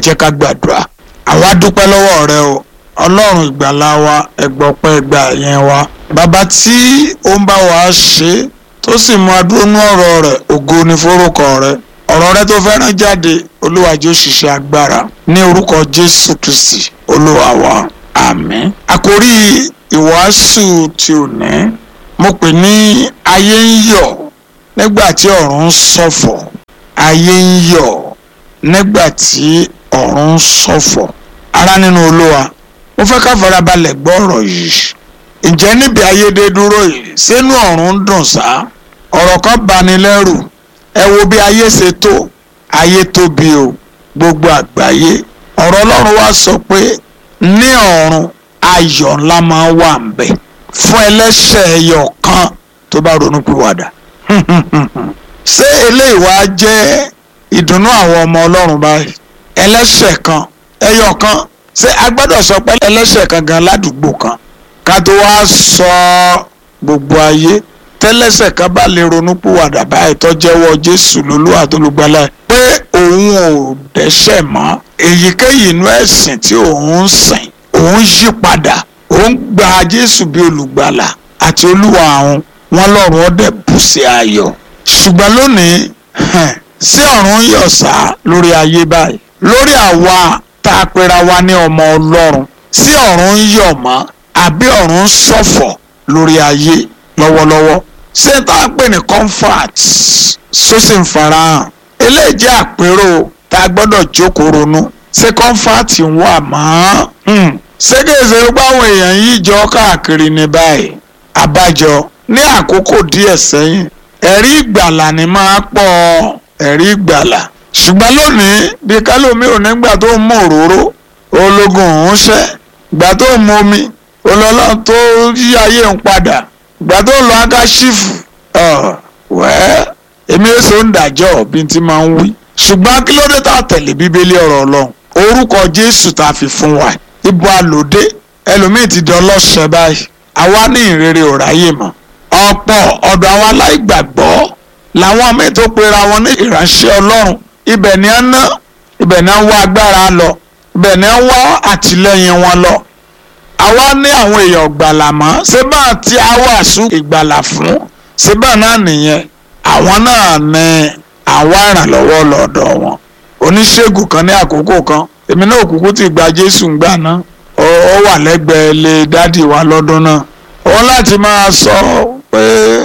jẹ́ ká gbàdúrà àwa dúpẹ́ lọ́wọ́ rẹ o ọlọ́run ìgbàlà wa ẹgbọ́pẹ́ ẹgbà yẹn wa bàbá tí ó ń bá wa ṣe tó sì mú adúrónú ọ̀rọ̀ rẹ̀ ògo ní forúkọ rẹ̀ ọ̀rọ̀ rẹ tó fẹ́ràn jáde olúwa jẹ́ òṣìṣẹ́ agbára ní orúkọ jésù kristi olúwa wa àmín. àkórí ìwàásù tí ò ní mo pè ní ayé ń yọ̀ nígbà tí ọ̀run ń ṣọ̀fọ̀ ayé ń yọ̀ nígbà tí ọ̀run ń ṣọ̀fọ̀ ará nínú olúwa mo fẹ́ ká farabalẹ̀ gbọ́ ọ̀rọ̀ yìí ǹjẹ́ níbi ayédè dúró yìí sínú ọ̀run ń dùn sá ọ̀rọ̀ kan bani lẹ́rù ẹ wo bí ayé ṣe tó ayé tóbi o gbogbo àgbáyé ọ̀rọ̀ ọlọ́run wá sọ pé ní ọ̀run ayọ̀ ńlá máa wà ń bẹ̀ fún ẹlẹ́ṣẹ̀ ẹyọ kan tó bá ronú pìwàdà ṣé eléyìí wá jẹ́ ìdùnnú àwọn ọmọ ọlọ́run báyìí ẹlẹ́ṣẹ̀ kan ẹyọ kan ṣé a gbọ́dọ̀ sọ pé ẹlẹ́ṣẹ̀ kan gan ládùúgbò kan ká tó wá sọ gbogbo ayé tẹ́lẹ́ṣẹ̀ kan bá lè ronú pìwàdà báyìí tó jẹ́wọ́ jésù lólúwa tó lùgbàlà pé òun ò dẹ́ṣẹ̀ mọ́ èyíkéyìí inú ẹ̀sìn tí òun ń sìn òun yí padà òun gba jésù bí olùgbàlà àti olúwa àwọn wọn lọ́rùn ọdẹ bù sí ayọ̀ ṣùgbọ́n lónìí sí ọ̀run yọ̀ sá lórí ayé báyìí lórí àwa tá a pera wa ní ọmọ ọlọ́run sí ọ̀run yọ̀ mọ́ àbí ọ̀run ṣọ̀fọ̀ lórí ayé lọ́wọ́lọ́wọ́ ṣé tá a pè ní comfort sósì ń farahàn eléyìí jẹ́ àpérò tá a gbọ́dọ̀ jókòó ronú ṣé comfort ń wà mọ́ ṣégeṣe gbáwọn èèyàn yìí jọ káàkiri ní báyìí àbájọ ní àkókò díẹ̀ sẹ́yìn ẹ̀rí ìgbàlà ni máa pọ̀ ẹ̀rí ìgbàlà ṣùgbọ́n lónìí bí kálómi ò nígbà tó ń mú òróró ológun òun ṣẹ́ ìgbà tó ń mú omi olọ́lọ́ tó yí ayé ń padà ìgbà tó ń lọ akáṣífù wẹ́ẹ́ èmi èso ń dàjọ́ bí n ti máa ń wí ṣùgbọ́n kí ló dé tá a tẹ̀lé bíbélì ọ̀rọ̀ ọlọ́run orúkọ jésù tá a fi fún wa ibo àlòdé ẹlòmíì ti di ọlọ́ṣẹ́ báyìí àwa ní ìrere ò ráyè mọ́ ọ̀pọ̀ ọ̀dọ̀ àwọn aláìgbàgbọ́ làwọn míì tó pera wọn ní ìránṣẹ́ ọlọ́run ibẹ̀ ni wọ́n ná ibẹ̀ ni wọ́n wá agbára lọ ibẹ̀ ni wọ́n wá àtìlẹ́yìn wọn lọ àwa ní àwọn èèyàn gbàlà mọ́ ṣé bá ti á wàásù ìgbàlà fún ṣé bá náà nìyẹn àwọn náà ní àwa ìrànlọ́wọ́ lọ́dọ̀ wọn oníṣègùn kan ní àkókò kan èmi náà kúkú ti gba jésù ńgbà náà ó wà lẹ́gbẹ̀ẹ́ lé dádì wa lọ́dún náà wọ́n láti máa sọ pé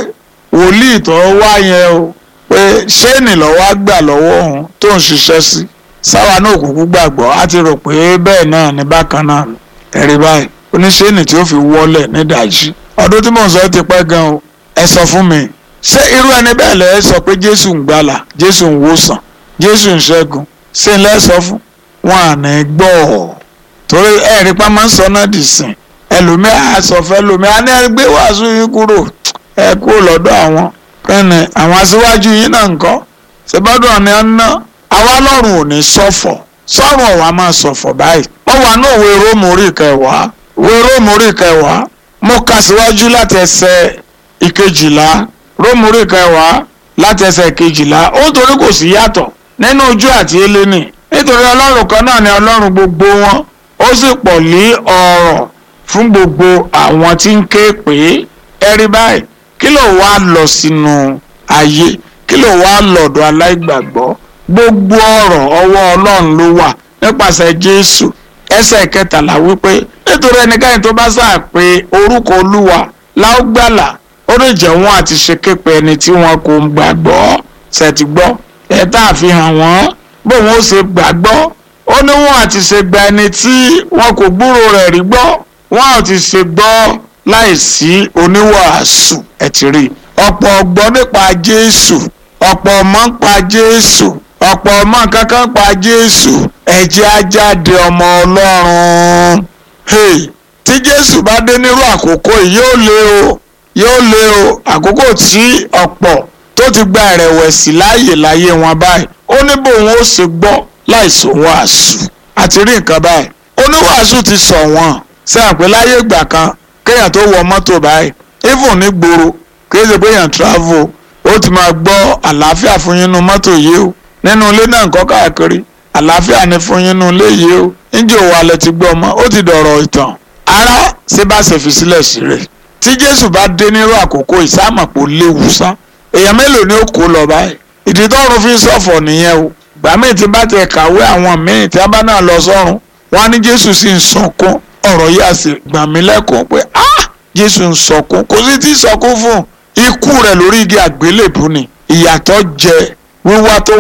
wòlíì tó wá yẹn o pé ṣéènì lọ́wọ́ á gbà lọ́wọ́ òun tó ń ṣiṣẹ́ sí sáwa náà kúkú gbàgbọ́ á ti rò pé bẹ́ẹ̀ náà ní bákan náà ẹ̀rí báyìí oníṣéènì tí ó fi wọlé nídàájí ọdún tí mò ń sọ ti pẹ́ gan o ẹ sọ fún mi ṣé irú ẹni bẹ́ẹ̀ lẹ́ sọ pé jésù ń gbàlà jésù ń wòsàn jésù ń ṣẹ́gun ṣé ń lẹ́ sọ fún wọn à ní gbọ́ ọ̀ torí ẹ̀rí pa máa ń sọ náà dì sìn ẹlòmíà àsọfẹ́ lòmíà ní ẹgbẹ́ wàásù yín kúrò ẹ kúrò lọ́dọ̀ àwọn kẹ́ni àwọn aṣíwájú yín náà ń kọ́ ṣèbádùn ọ̀nà ẹ̀ ń ná àwa lọ́rùn ò ní sọ̀fọ̀ sọ́run ọ̀wá máa sọ̀fọ̀ báyìí wọ́n wà náà wo róòmù orí kẹwàá wo róòmù orí kẹwàá mo kà síwájú láti ẹsẹ̀ ìkejìlá róòmù orí kẹwàá láti ẹsẹ̀ ìkejìlá ó torí kò sí yàtọ̀ nínú ojú àti eléni nítorí ọlọ́run kan náà ni ọlọ́run gbogbo wọn ó sì pọ̀ lé ọ̀rọ̀ fún gbogbo àwọn tí ń ké pé ẹrí báyìí kí ló wá lọ sínú ayé kí ló wá lọ́dọ̀ aláìgbàgbọ́ gbogbo ọ̀rọ̀ ọwọ́ ọlọ́run ló wà nípasẹ̀ jésù ẹsẹ̀ kẹtàlá wípé nítorí ẹnikẹ́ni tó bá sáà pé orúkọ olúwa láógbàlà ó lè jẹ́ wọn àti ṣe képe ẹni tí wọn kò gbàgbọ́ ṣètì gbọ́ ẹ̀ tá a fi hàn wọ́n bóun ó ṣe gbàgbọ́ ó ní wọn àti ṣe gba ẹni tí wọn kò gbúrò rẹ̀ rí gbọ́ wọn àti ṣe gbọ́ láìsí oníwàásù ẹ̀ ti rí ọ̀pọ̀ ọgbọ́n nípa jésù ọ̀pọ̀ ọmọ ń pa jésù ọ̀pọ̀ ọmọ kankan pa jésù ẹ̀jẹ̀ ajáde ọmọ ọlọ́run hey, tí jésù bá dé nírú àkókò yìí yóò lé o yóò lé o àkókò tí ọ̀pọ̀ tó ti gba ìrẹ̀wẹ̀sì láàyè láyé wọn báyìí ó ní bóun ó ṣe gbọ́ láìsí wàásù àti rí nǹkan báyìí oníwàásù ti sọ wọn sẹ́yìn pé láyé ìgbà kan kéèyàn tó wọ mọ́tò báyìí even ní gbòòrò kí ṣe pé èèyàn travel ó ti máa gbọ́ àlàáfíà fún yín nínú mọ́tò yìí o nínú ilé náà nǹkan káàkiri àlàáfíà ni fún yín nínú ilé yìí o níjẹ́ òwò alẹ́ ti gbọ́ ọmọ ó ti dọ̀rọ̀ ìtàn ara ṣé bá ṣe fi sílẹ̀ sí rẹ̀ tí jésù bá dé nírú àkókò ìsámọ̀pọ̀ léwu sá èèyàn mélòó ni ó kó lọ báyìí ìdí tọ́run fi ṣọ̀fọ̀ nìyẹn o gbà míì tí bá tẹ kàwé àwọn míì tí a bá náà lọ sọ́run wọn á ní jésù sì ń sọkún ọ̀rọ̀ yìí á sì gbà mí lẹ́kùn pé ah jésù ń sọkún kò sí tí sọkún fún ikú rẹ̀ lórí igi àgbélébùú ni ìyàtọ̀ jẹ wíwá tó